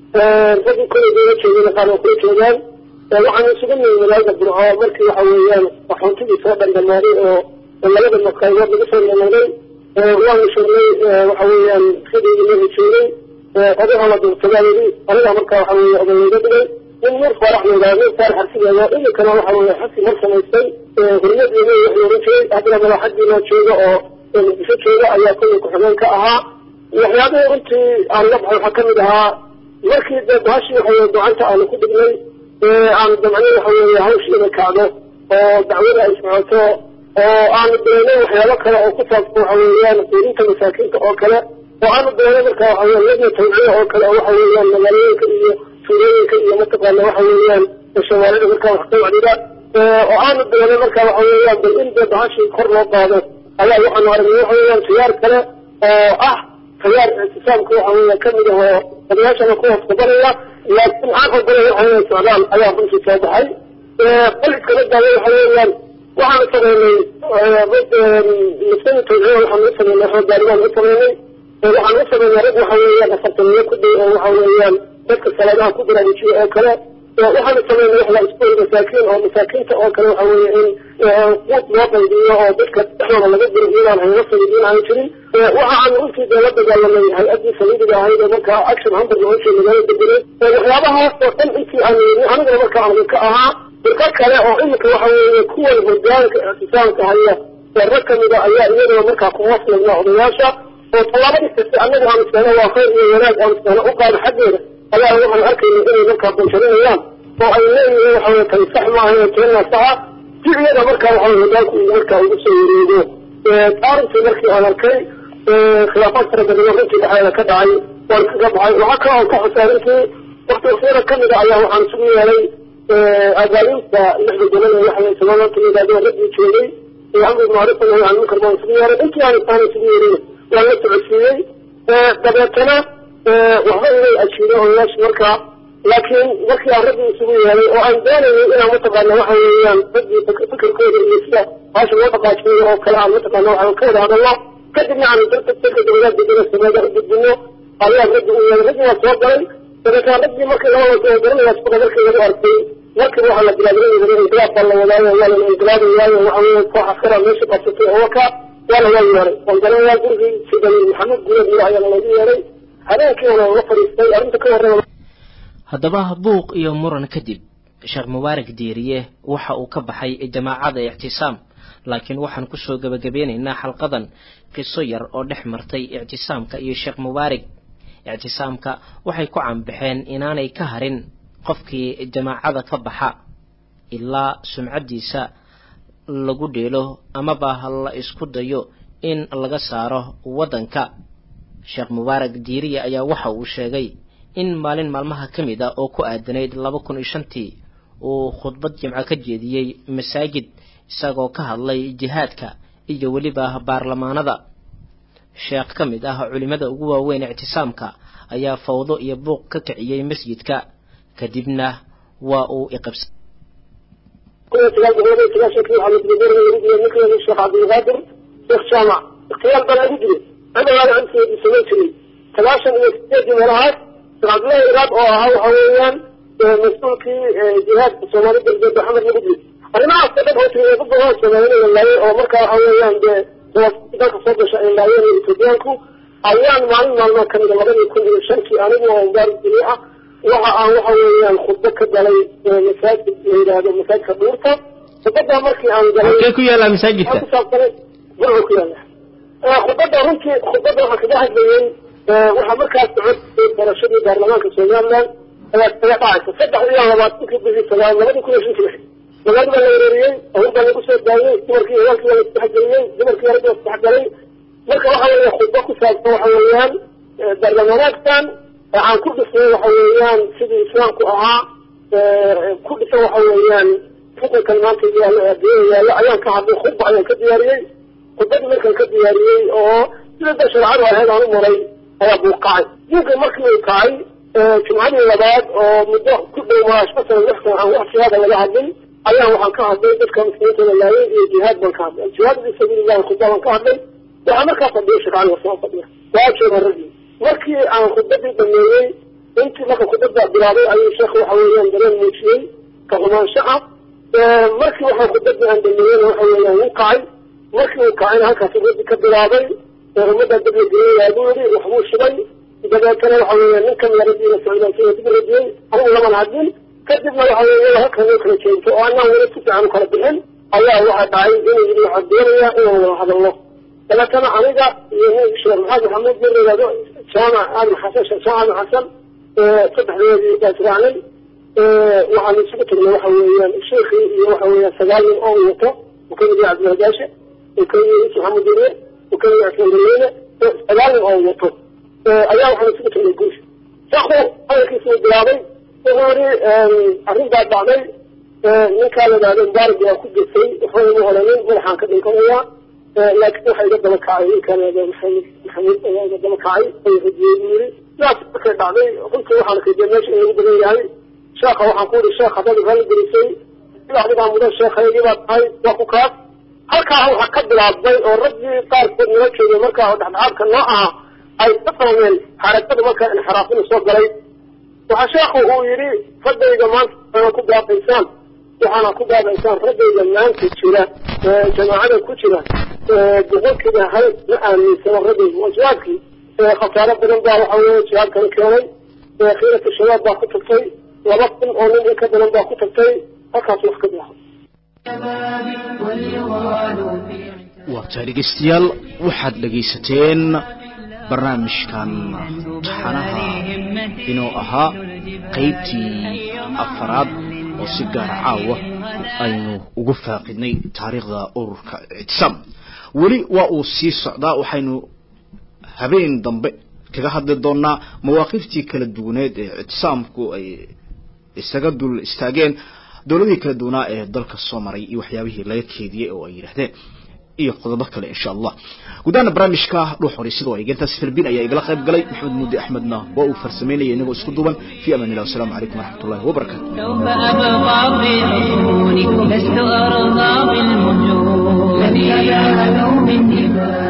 Speaker 5: raggii koleyda la joogeen qaar waa kula joogaan waxaan isugu nimi magaalada burco markii waxa weeyaan waxoontidii soo dhandhamaaday oo labada maqaybood laga soo dhamaaday waanu sheegnay waxa weeyaan sidii la joogay odaha la duurtagaayidi aniga marka waxa weeye odayga dhigay nin nuur faarax leedahay nuur faarax arsigeeda iminkana waxa weeye xasi mar samaystay hurmad iyo mey wax oran jiray haddana madaxadii loo jooga oo muqdisho jooga ayaa kolley ku-xigeen ka ahaa waxyaabihii runtii aan la baxay waxaa kamid ahaa markii dee bahashii waxa weye gacanta aanu ku dhignay aan damcnay waxa weeye hawshii inay kacdo oo dacwada ay socoto oo aanu dareynay waxyaabo kale oo ku saabsan waxa weeyaan quudinta masaakiinta oo kale oo aanu dareynay marka waxa weeye ladna tawciya oo kale oo waxa weeyaan magaalooyinka iyo tuulooyinka iyo mataqaana waxa weeyaan shawaalida markaa wax tawcdida oo aanu dareynay marka waxa weeyaan bal in dee bahashii kor loo qaado ayaa waxaanu aragnay waxa weeyaan khiyaar kale oo ah khiyaar ictisaamka waxa weeya kamid ah oo odayaashana ku hoos qabanaya laakiin aan ogolay waxa weeya socdaal ayaa runtii soo baxay qaliskala daaway waxa weeyaan waxaanu sameynay masani tawciya waxaanu u sameynay xoogaarigaan u sameynay waxaan u sameynay rag waxa weeyaan afartaniyo ku day oo waxa weeyaan dadka salaadaha ku baraarujiya oo kale waxaanu sameynay wax la iskuol masaakiin oo masaakiinta oo kale waxa weeye in quud loo qaybiyo oo dadka dhexdooda laga diro iyadaan hayla sayidiin aan jirin waxa aan runtii dee la dagaalamay hay-addii saliidiga ahayd oo markaa action hunter nooshe magaalada degenay waxyaabahaas oo dhan intii aan yeelin anigana markaa aan ka ahaa dirka kale oo iminka waxa weeye kuwan hogaanka ictisaamka haya ee rag kamida ayaa iyadoo markaa ku hoos lagnaa odayaasha oo tallaabadii kasta annaga aan iskeeno waa khayr iyo wanaag aan iskeeno u qaado xaggeeda ayaa waxaan arkayna inay markaa banjarinayaan oo ay leeyihiin waxa weye tani sax maaha ee keenna saxa si iyada markaa waxa weye hogaanku markaa ugu soo wareego arrintii markii aan arkay khilaafaad fara badan oo runtii dhexdeeda ka dhacay waan kaga baxay waxaa kale oo ka xusay arrintii wakti waktiyada kamida ayaa waxaan isugu yeelay agaalinta lixda gobol ee waxay sababta yidhahdeen raggii joogay amri macruuf nahy can munkar baan isugu yeelay intii aan isaan isugu yeelin waan la socodsiiyey dabeetana waxba inay ajiido odayaasha markaa laakiin markii aan raggii isugu yeelay oo aan doonayay inaan mataqaana waxa weeyaan raggii fikirkooda iyo sida baasha loo dhaqaajiyo oo kale aan mataqaana waxaan ka wada hadalno kadibna aan dadka dadka dowlad degana sameeda u gudbino ayaa raggii u yeelay raggii waa soo galay dabeetana raggii markii labada garanaya suqa markii lagu arkay markiiba waxaa la bilaabay inqilaab baa la wadaayo waa la inqilaabaya waxa weeye koox askara meesha qabsatay oo waka waana waa yeeray waan garanayaa gurigii sidani maxamed guulad miro ayaa lagu yeeray habeenkiina la fadhiistay arrinta ka horreeya
Speaker 3: haddaba buuq iyo muran kadib sheekh mubaarak diiriye waxa uu ka baxay jamaacada ictisaam laakiin waxaan kusoo gebagabeynaynaa xalqadan qiso yar oo dhex martay ictisaamka iyo sheekh mubaarig ictisaamka waxay ku canbaxeen inaanay ka harin qofkii jamaacada ka baxa ilaa sumcaddiisa lagu dheelo amaba la isku dayo in laga saaro waddanka sheekh mubaarak diiriya ayaa waxa uu sheegay in maalin maalmaha ka mid a oo ku aadanayd laba kun iyo shantii uu khudbad jimco ka jeediyey masaajid isagoo ka hadlay jihaadka iyo weliba baarlamaanada sheekh ka mid ah culimmada ugu waaweyn ictisaamka ayaa fawdo iyo buuq ka kiciyey masjidka kadibna waa uu iqabsa
Speaker 5: sheekh cabdilqaadir sheekh jaamac ikhtiyaal baa lagu jiray cidalaala cunteedii samayn jiray sagaashan iyo sideedii meelahaas sheekh cabdillahi iraad oo ahaa waxa weeyaan mas-uulkii jihaadka soomaali galbeed maxamed lagu jiray arrimahaas oo dhan hootay dad badan soomaalida la laayay oo markaa waxa weeyaan dee dalka soo gasha ay laayeen etoobiyaanku ayaan maalin maalmood kamid a labadii kun iyo shantii anigu oo mubaarak dili ah waxa aan waxa weeyaan khudbo ka galay masaajid la yidhaahdo masaajidka dhuurta khudbadaa markii aan galay
Speaker 3: halkee ku yaallaa masaajidka
Speaker 5: kusaabsanay burcu ku yaalla khudbada runtii khudbada waxaan kaga hadlayey waxaa markaas socod barashadii baarlamaanka somaliland ayaa kaga dhacaysa saddex iyo labaatankii bishii sagaal labadii kun iyo shantii lix magaalada baa la wereeriyey awur baa lagu soo daayey dumarkii hawaalkii baa la isdhexgeliyey dumarkii yaragii baa isdhexgalay marka waxa weeye khudbo ku saabsan waxa weeyaan baarlamaanaadkan waxaan ku dhisnay waxa weeyaan sidii islaamku ahaa ku dhisan waxa weeyaan xukunkan maanta yaalo adduunyada yaallo ayaan ka hadlay khudba ayaan ka diyaariyey khudbadii markaan ka diyaariyey oo sida da sharcadu ahayd aan u maray ayaa buuqacay diinka markii uu kacay jumcadii labaad oo muddo ku dhow maashka sana lix sana aan wax jihaada laga hadlin ayaan waxaan ka hadlay dadka muslimiinta la laayay iyo jihaad baan ka hadlay jihaad fi sabiilillahi khudba baan ka hadlay waxaa markaa fadhiya sheekh cali wasoo fadhiya waa jooga raggii markii aan khudbadii dhameeyey intii marka khudbada bilaabay ayuu sheekh waxa weeyaan dareen muujiyey ka xumaansho ah markii waxa khudbadii aan dhameeyeyna waxa weeyaan wuu kacay markii uu kacayna halkaas rabbi ka bilaabay ummadda dab la gelinayaa buu yidhi waxbuu shubay dabeetana waxa weeyaan nin kamida rabbiina socdaansiya dib radiyey anigu laman hadlin kadibna waxa weeye halkan loo kala jeento oo anaan weli si fiican u kala bixin ayaa waxa dhacay inuu yidhi waxaan doonayaa inaan wada hadalno dabeetana aniga iyo nin sheekh maxamed maxamuud mid la yidhahdo jaamac aadan xasan sheekh jaamac aadan xasan saddexdoodii baa israacnay waxaan isugu tagnay waxa weeyaan sheekhii iyo waxa weeyaan sagaal nin oo wato uu kamid yahay cabdilhadaashe uu kamid yahay yusuf maxamed duriye uu kamid yahay cismaan daliine sagaal nin oo wato ayaa waxaan isugu tagnay guusha sheekhu hadalkiisa uu bilaabay wuxuu yidhi arrin baa dhacday ninkaa la yidhahdo mubaarak waa ku gesay waxba ima oranin madaxaan ka dhinkanayaa laakiin waxa iga daba kacay ninkaan la yidhahdo maxamed maxamuud ayaa iga daba kacay oo radiyey buu yidhi sidaas markay dhacday runtii waxaan arkay meesha in lagu badan yahay sheekha waxaan ku yidhi sheekh haddaad ralli gelisay sida adigaa mudan sheekhaygii baa tahay waa ku kaas halkaa waxaa ka bilaabmay oo raggii qaarkood nala joogay markaa oo dhexdhexaadka noo aha ay ka fahmeen xarakada markaa inxiraafina soo galay waxaa sheekhu uu yidhi raggayga maanta waxaana ku baabaysaan waxaana ku baabaysaan raggayga maanta jira jamaacada ku jira boqolkiiba hal ma aaminsano raggayga waa jihaadkii khasaaro badan baa waxa weeye jihaadkana keenay khiirata shabaab baa ku tagtay laba kun oo nin in ka badan baa ku tagtay halkaas wax ka bilaabo
Speaker 1: waabtaa dhegeystayaal waxaad dhegaysateen barnaamijkan taxanaha inuu ahaa qaybtii afaraad oo si gaara caawa aynu ugu faaqidnay taariikhda ururka ictisaam weli waa uu sii socdaa waxaynu habeen dambe kaga hadli doonaa mawaaqiftii kala duwaneed ee ictisaamku ay isaga dul istaageen dowladihii kala duwanaa ee dalka soo maray iyo waxyaabihii laga keediyey oo ay yidhaahdeen iyo qodobo kale insha allah gudaana barnaamijka dhuux horay sidoo ay gentaas firbin ayaa igala qayb galay maxamed muudi axmedna waa uu farsameynaya inagoo isku duuban fi amaan illah wasalaamu calaykum waraxmat ullahi wabarakatu
Speaker 2: سوف أبقى في عيونك لست أرضى بالمجون لن ينالوا من دماء